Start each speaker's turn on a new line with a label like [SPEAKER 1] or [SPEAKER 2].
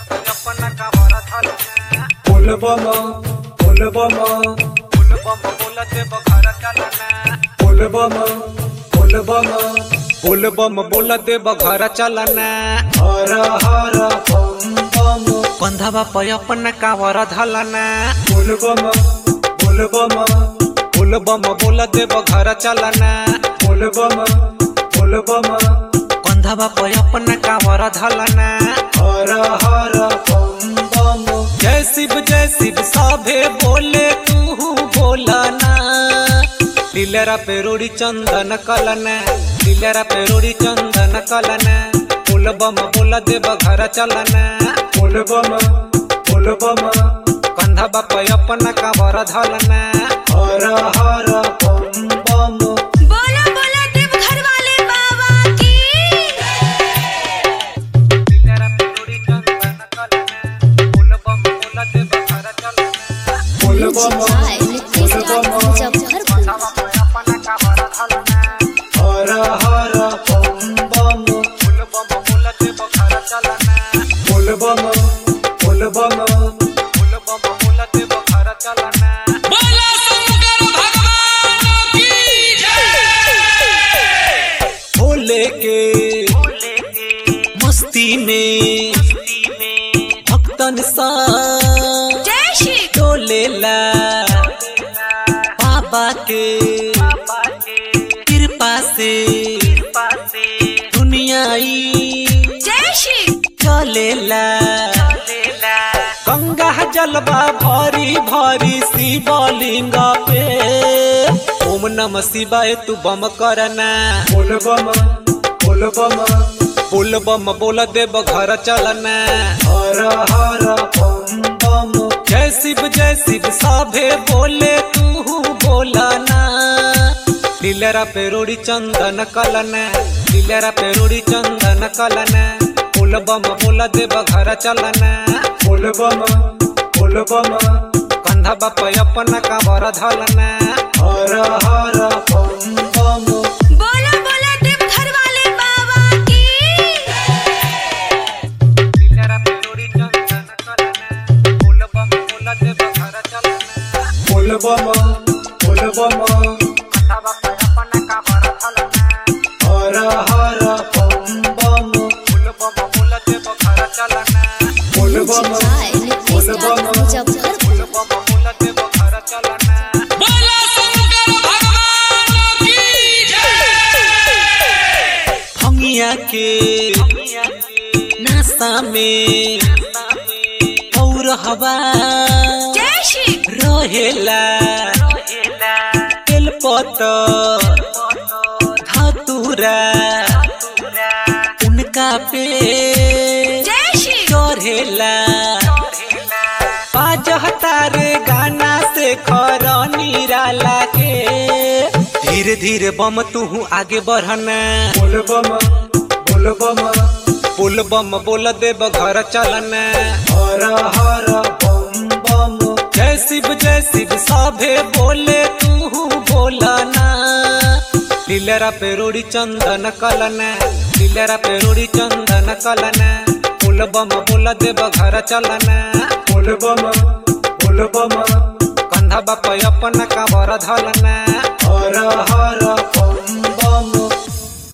[SPEAKER 1] अपना कावर धलना
[SPEAKER 2] बोलबम बोलबम
[SPEAKER 1] बोलबम बोलते बघर चलना
[SPEAKER 2] बोलबम बोलबम
[SPEAKER 1] बोलबम बोलते बघर चलना
[SPEAKER 2] हर हर बम बम
[SPEAKER 1] कंधवा पे अपना कावर धलना
[SPEAKER 2] बोलबम बोलबम
[SPEAKER 1] बोलबम बोलते बघर चलना
[SPEAKER 2] बोलबम बोलबम
[SPEAKER 1] कंधवा पे अपना कावर धलना
[SPEAKER 2] हर हर बम बम
[SPEAKER 1] जय शिव जय शिव सभे बोले तू बोलना लीलरा पे रोड़ी चंदन कलना लीलरा पे रोड़ी चंदन कलना बोलबम बोल देव घर चलना
[SPEAKER 2] बोलबम बोलबम
[SPEAKER 1] कंधा बाप अपना कावर धलना
[SPEAKER 2] हर हर बम बम
[SPEAKER 3] बोला बोला देव घर वाले बाबा की
[SPEAKER 1] लीलरा पे रोड़ी चंदन कलना बोलबम बोल देव घर चलना
[SPEAKER 2] बोलबम बोलबम
[SPEAKER 1] कंधा बाप अपना कावर धलना
[SPEAKER 2] हर हर बम बम
[SPEAKER 1] बोलबम बोल देव घर चलना
[SPEAKER 2] बोलबम बोलबम
[SPEAKER 1] बोलबम बोल देव घर चलना भोले के मस्ती में भक्तन सा
[SPEAKER 3] जय श्री
[SPEAKER 1] डोलेला बाबा के कृपा से दुनियाई
[SPEAKER 3] जय श्री
[SPEAKER 1] चलेला गंगा जलवा भरी भरी शिवलिंग पे ओम नम शिवाय तू बम करना
[SPEAKER 2] बोलबम बोलबम
[SPEAKER 1] बोल बम बोल देव घर चलना
[SPEAKER 2] हर हर बम बम
[SPEAKER 1] जय शिव जय शिव सभे बोले तू बोलना लीलरा पे रोड़ी चंदन कलना लीलरा पे रोड़ी चंदन कलना बोल बम बोल देव घर चलना
[SPEAKER 2] बोलबम बोलबम
[SPEAKER 1] कंधा बाप अपना कावर धलना
[SPEAKER 2] हर हर बम बम
[SPEAKER 3] बोला बोला देव घर वाले बाबा की
[SPEAKER 1] लीलरा पे रोड़ी चंदन कलना बोल बम बोल देव घर चलना
[SPEAKER 2] बोलबम बोलबम
[SPEAKER 1] कंधा बाप अपना कावर धलना
[SPEAKER 2] हर हर बम बम
[SPEAKER 1] बोल बम बोल देव घर चलना
[SPEAKER 2] बोलबम बोलबम
[SPEAKER 1] बोल बम बोल देव घर चलना भंगिया के नासा में और हवा
[SPEAKER 3] जय श्री
[SPEAKER 1] रहेला तेलपत धतुरा उनका पे
[SPEAKER 3] जय श्री
[SPEAKER 1] चढ़ेला बाजहता रे गाना से खर निराला के धीरे धीरे बम तू आगे बढ़ना
[SPEAKER 2] बोलबम बोलबम
[SPEAKER 1] बोल बम बोल देव घर चलना
[SPEAKER 2] हर हर बम बम
[SPEAKER 1] जय शिव जय शिव सभे बोले तू बोलना लीलरा पे रोड़ी चंदन कलना लीलरा पे रोड़ी चंदन कलना बोल बम बोल देव घर चलना
[SPEAKER 2] बोलबम बोलबम
[SPEAKER 1] कंधा बाप अपना कावर धलना
[SPEAKER 2] हर